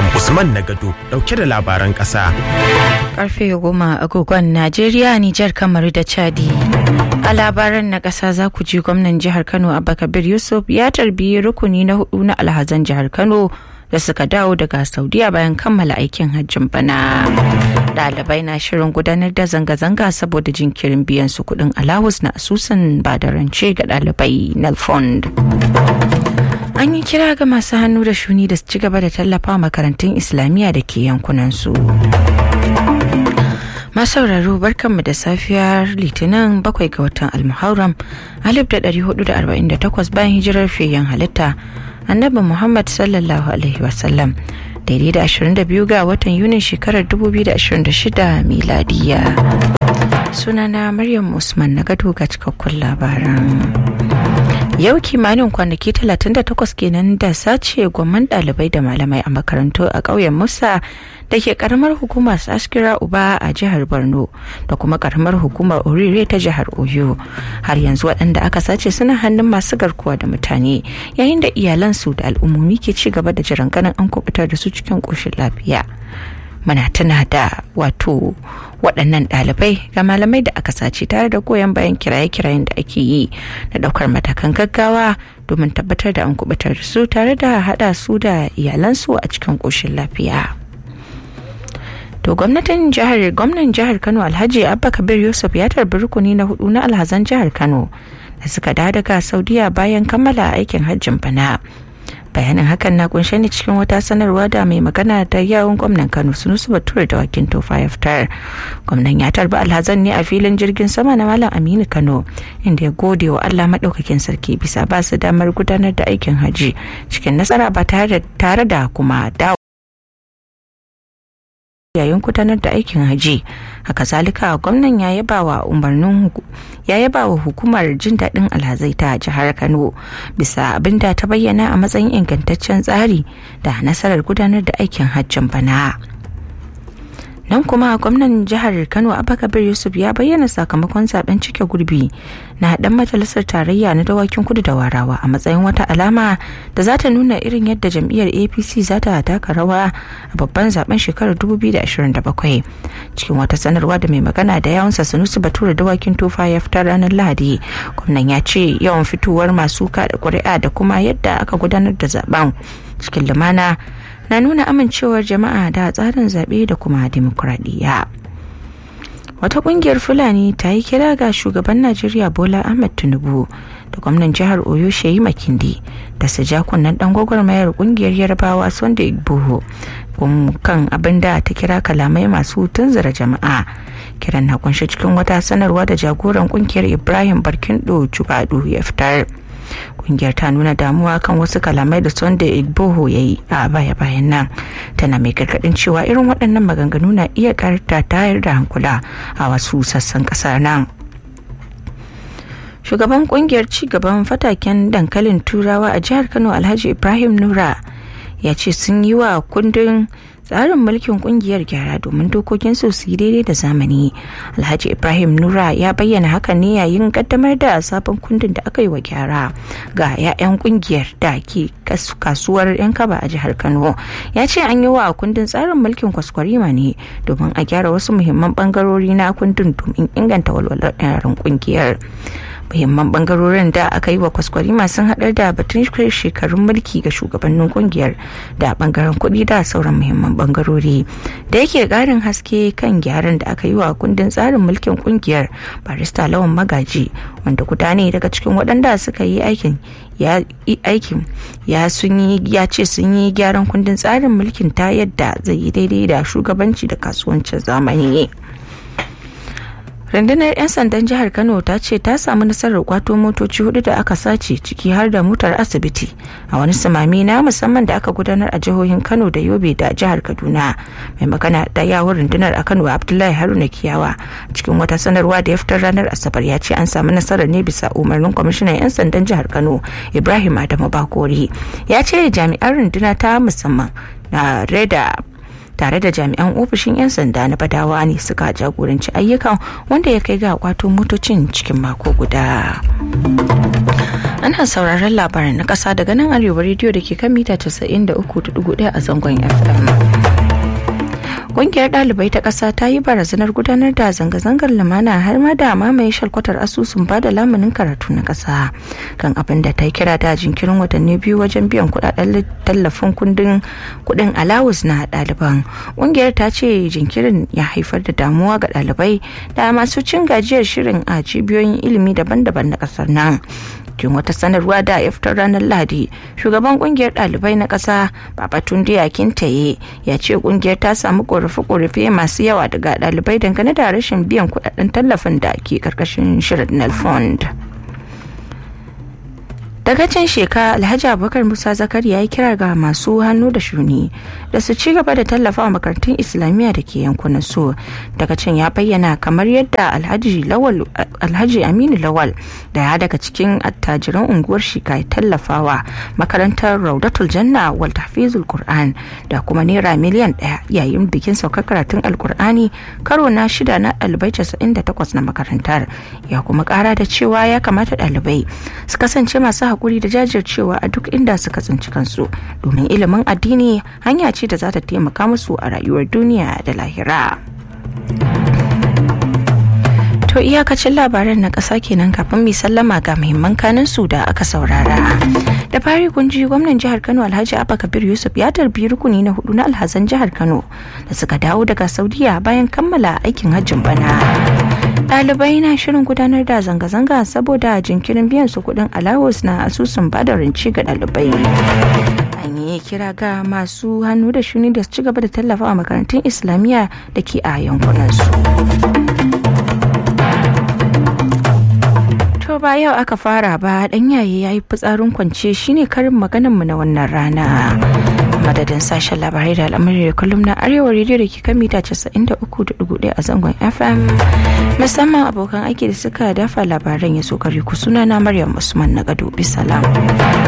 Usman Nagado dauke da labaran ƙasa. Karfe goma agogon Najeriya, Nijar, Kamaru da Chadi. A labaran na ƙasa za ku ji gwamnan jihar Kano Abba Kabir Yusuf ya tarbiyi rukuni na hudu na alhazan jihar Kano da suka dawo daga Saudiya bayan kammala aikin hajjin bana. Ɗalibai na shirin gudanar da zanga-zanga saboda jinkirin biyan su kuɗin alawus na asusun badarance ga ɗalibai na fund. An yi kira ga masu hannu da shuni da su ci gaba da tallafa makarantun Islamiyya da ke yankunansu. masauraro barkanmu da safiyar litinin bakwai ga watan almuharram alif da ɗari hudu da arba'in da takwas bayan hijirar fiyayyen halitta annabi muhammad sallallahu alaihi wasallam daidai da ashirin da biyu ga watan yunin shekarar dubu biyu da ashirin da shida miladiya sunana maryam usman na gado ga cikakkun labaran yau kimanin kwanaki 38 kenan da sace gwamman dalibai da malamai a makarantu a ƙauyen musa da ke karamar hukumar askira uba a jihar borno da kuma karamar hukumar orire ta jihar oyo har yanzu waɗanda aka sace suna hannun masu garkuwa da mutane yayin da iyalansu da al'ummomi ke ci gaba da jiran ganin an kubutar da su cikin ƙoshin lafiya muna tuna da wato waɗannan ɗalibai ga malamai da aka sace tare da goyon bayan kiraye-kirayen da ake yi na ɗaukar matakan gaggawa domin tabbatar da an kubutar da su tare da haɗa su da iyalansu a cikin ƙoshin lafiya. to gwamnatin jihar gwamnan jihar kano alhaji abba kabir yusuf ya tarbi rukuni na hudu na alhazan jihar kano da suka da daga saudiya bayan kammala aikin hajjin bana bayanin hakan na kunshe ne cikin wata sanarwa da mai magana da yawon gwamnan kano sunusu bature da wakin tofa ya fitar gwamnan ya tarbi alhazan ne a filin jirgin sama na malam aminu kano inda ya gode wa allah maɗaukakin sarki bisa ba su damar gudanar da aikin hajji cikin nasara ba tare da kuma dawo yayin gudanar da aikin haji haka zalika gwamnan ya yaba wa umarnin ya yaba wa hukumar jin daɗin alhazai ta jihar kano bisa abin da ta bayyana a matsayin ingantaccen tsari da nasarar gudanar da aikin hajjin bana nan kuma gwamnan jihar kano abakabir yusuf ya bayyana sakamakon zaben cike gurbi na dan majalisar tarayya na dawakin kudu da warawa a matsayin wata alama da za ta nuna irin yadda jam'iyyar apc za ta taka rawa a babban zaben shekarar 2027 cikin wata sanarwa da mai magana da yawansa sanusi bature dawakin tofa ya fitar ranar lahadi gwamnan ya ce yawan fitowar masu kada ƙuri'a da kuma yadda aka gudanar da zaben cikin lumana na nuna amincewar jama'a da tsarin zaɓe da kuma dimokuraɗiyya. wata ƙungiyar fulani ta yi kira ga shugaban najeriya bola ahmed tinubu da gwamnan jihar oyo shehi makindi da su ja kunnen dan gwagwarmayar ƙungiyar yarbawa sunday igboho kan abin da ta kira kalamai masu tunzura jama'a kiran na kunshi cikin wata sanarwa da jagoran ƙungiyar ibrahim barkindo jubadu ya fitar kungiyar ta nuna damuwa kan wasu kalamai da sunday igboho ya yi a baya-bayan nan tana mai gargadin cewa irin waɗannan maganganu na iya karta tayar da hankula a wasu sassan ƙasar nan shugaban kungiyar cigaban fataken dankalin turawa a jihar kano alhaji ibrahim nura ya ce sun yi wa kundin tsarin mulkin kungiyar gyara domin dokokin su su yi daidai da zamani alhaji ibrahim nura ya bayyana hakan ne yayin kaddamar da sabon kundin da aka yi wa gyara ga 'ya'yan kungiyar da ke kasuwar yan kaba a jihar kano ya ce an yi wa kundin tsarin mulkin kwaskwarima ne domin a gyara wasu muhimman bangarori na kundin domin inganta walwalar yaran kungiyar muhimman bangarorin da aka yi wa kwaskwarima sun haɗar da batun shekarun mulki ga shugabannin kungiyar da bangaren kuɗi da sauran muhimman bangarori da yake ƙarin haske kan gyaran da aka yi wa kundin tsarin mulkin kungiyar barista lawan magaji wanda guda ne daga cikin waɗanda suka yi aikin ya aikin ya sun yi ya ce sun yi gyaran kundin tsarin mulkin ta yadda zai yi daidai da shugabanci da kasuwancin zamani. rundunar 'yan sandan jihar kano ta ce ta samu nasarar kwato motoci hudu da aka sace ciki har da motar asibiti a wani samami na musamman da aka gudanar a jihohin kano da yobe da jihar kaduna mai magana da yawon rundunar a kano abdullahi haruna kiyawa cikin wata sanarwa da ya fitar ranar asabar ya ce an samu nasarar ne bisa umarnin kwamishinan 'yan sandan jihar kano ibrahim adamu bakori ya ce jami'an runduna ta musamman na reda tare da jami'an ofishin 'yan sanda na badawa ne suka jagoranci ayyukan wanda ya kai ga kwato motocin cikin mako guda ana sauraron labaran na ƙasa daga nan arewa rediyo da ke kan mita 93.1 a zangon fm Ƙungiyar ɗalibai ta ƙasa ta yi barazanar gudanar da zanga-zangar lumana har ma da mamaye shalkwatar asusun ba da lamunin karatu na ƙasa kan abin da ta kira da jinkirin watanni biyu wajen biyan kuɗaɗen tallafin kundin kuɗin alawus na ɗaliban. Ƙungiyar ta ce jinkirin ya haifar da damuwa ga ɗalibai da masu cin gajiyar shirin a cibiyoyin ilimi daban-daban na ƙasar nan. cikin wata sanarwa da ya fitar ranar lahadi shugaban kungiyar dalibai na kasa babatunde akintaye ya ce kungiyar ta samu korafe-korafe masu yawa daga dalibai dangane da rashin biyan kudaden tallafin da ke karkashin shirin fund. daga can sheka alhaji abubakar musa zakari ya yi kira ga masu hannu da shuni da su ci gaba da tallafa wa makarantun islamiyya da ke yankunan su daga can ya bayyana kamar yadda alhaji aminu lawal da ya daga cikin attajiran unguwar shika ya tallafawa makarantar raudatul janna wal tahfizul qur'an da kuma naira miliyan daya yayin bikin saukar karatun alkur'ani karo na shida na ɗalibai 98 na makarantar ya kuma kara da cewa ya kamata ɗalibai su kasance masu hakuri da jajircewa a duk inda suka tsinci kansu domin ilimin addini hanya ce da za ta taimaka musu a rayuwar duniya da lahira. To iyakacin labaran na ƙasa kenan kafin mai sallama ga muhimman kanin su da aka saurara. Da fari kun ji gwamnan jihar Kano Alhaji Abba Kabir Yusuf ya tarbi rukuni na hudu na alhazan jihar Kano da suka dawo daga Saudiya bayan kammala aikin hajjin bana. Ɗalibai na shirin gudanar da zanga-zanga saboda jinkirin biyan su kuɗin alawus na asusun bada rance ga ɗalibai. An yi kira ga masu hannu da shuni da su ci gaba da tallafa a makarantun Islamiyya da ke a yankunansu. To ba yau aka fara ba dan yaye ya yi fitsarin kwance shine karin maganan mu na wannan rana. Madadin sashen labarai da al'amari da kullum na arewa rediyo da ke kan mita 93.1 a zangon FM. Musamman abokan aiki da suka dafa labaran ya so kare ku suna na Maryam Usman na gado bisalam.